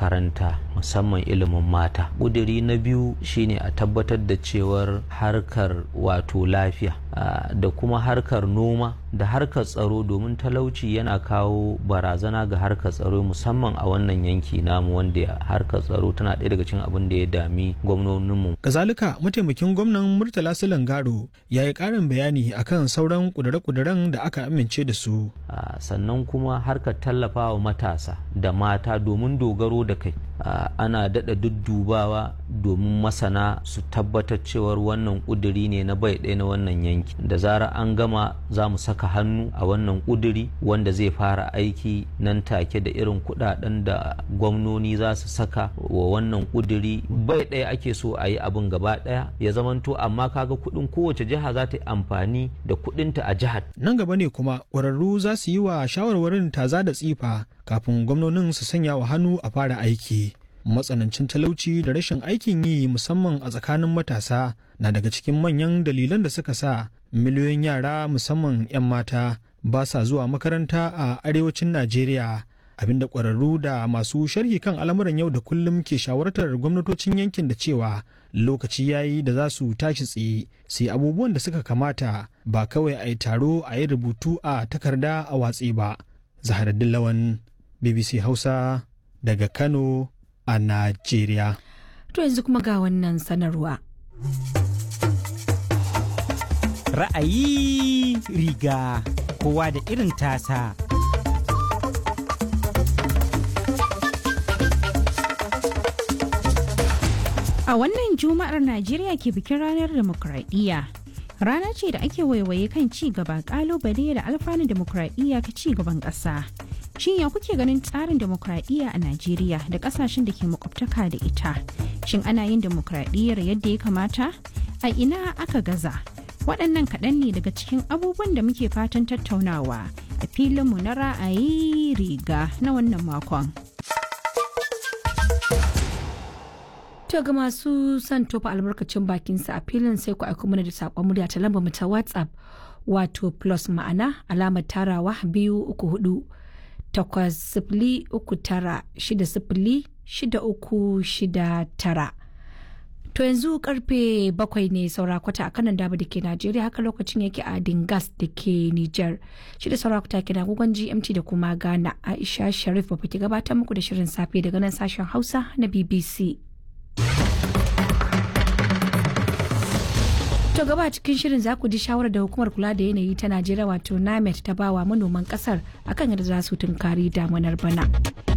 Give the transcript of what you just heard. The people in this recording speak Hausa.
makaranta musamman ilimin mata ƙuduri na biyu shine a tabbatar da cewar harkar wato lafiya da kuma harkar noma da harkar tsaro domin talauci yana kawo barazana ga harkar tsaro musamman a wannan yanki namu wanda harkar tsaro tana ɗaya daga cikin abin da ya dami gwamnoninmu. kazalika mataimakin gwamnan murtala silangaro ya yi ƙarin bayani akan sauran ƙudure-ƙuduren da aka amince da su sannan kuma harkar tallafawa matasa da mata domin dogaro da kai ana daɗa duddubawa domin masana su tabbatar cewar wannan ƙuduri ne na bai ɗaya na wannan yanki da zara an gama za mu saka hannu a wannan ƙuduri wanda zai fara aiki nan take da irin kuɗaɗen da gwamnoni za su saka wa wannan ƙuduri bai ɗaya ake so a yi abin gaba ɗaya ya zamanto amma kaga kuɗin kowace jiha za ta yi amfani da kuɗinta a jihar. nan gaba ne kuma ƙwararru za su yi wa shawarwarin taza da tsifa kafin gwamnonin su sanya wa hannu a fara aiki matsanancin talauci da rashin aikin yi musamman a tsakanin matasa na daga cikin manyan dalilan da suka sa miliyoyin yara musamman 'yan mata ba sa zuwa makaranta a arewacin najeriya abinda ƙwararru da masu sharhi kan al'amuran yau da kullum ke shawartar gwamnatocin yankin da cewa lokaci yayi da za su tashi tsaye sai abubuwan da suka kamata ba kawai a yi taro a yi rubutu a takarda a watsi ba zaharaddin lawan bbc hausa daga kano a Najeriya. To yanzu kuma ga wannan sanarwa. Ra'ayi riga kowa da irin tasa. A wannan Juma'ar Najeriya ke bikin ranar demokuraɗiyya. Rana ce da ake waiwaye kan ci gaba kalubale da alfanun demokuraɗiyya ka ci gaban ƙasa. Shin ya kuke ganin tsarin demokradiyya a Najeriya da kasashen da ke makwabtaka da ita? Shin ana yin demokradiyyar yadda ya kamata? A ina aka gaza? Waɗannan kaɗan ne daga cikin abubuwan da muke fatan tattaunawa a filinmu na ra'ayi riga na wannan makon. To ga masu son tofa albarkacin bakinsa a filin sai ku aiko mana da saƙon murya ta lambar mu ta WhatsApp wato plus ma'ana alamar tarawa biyu uku hudu. takwas sifili uku tara shida sifili shida uku shida tara. To yanzu karfe bakwai ne saura kwata a kanan daba da ke Najeriya haka lokacin yake a Dingas da ke Nijar. Shida saura kwata ke agogon GMT da kuma Ghana Aisha Sharif ba ke gabatar muku da shirin safe daga nan sashen Hausa na BBC. To gaba cikin shirin za ku ji shawarar da hukumar kula da yanayi ta Najeriya wato NAMET ta bawa manoman kasar akan yadda za su tunkari damunar bana.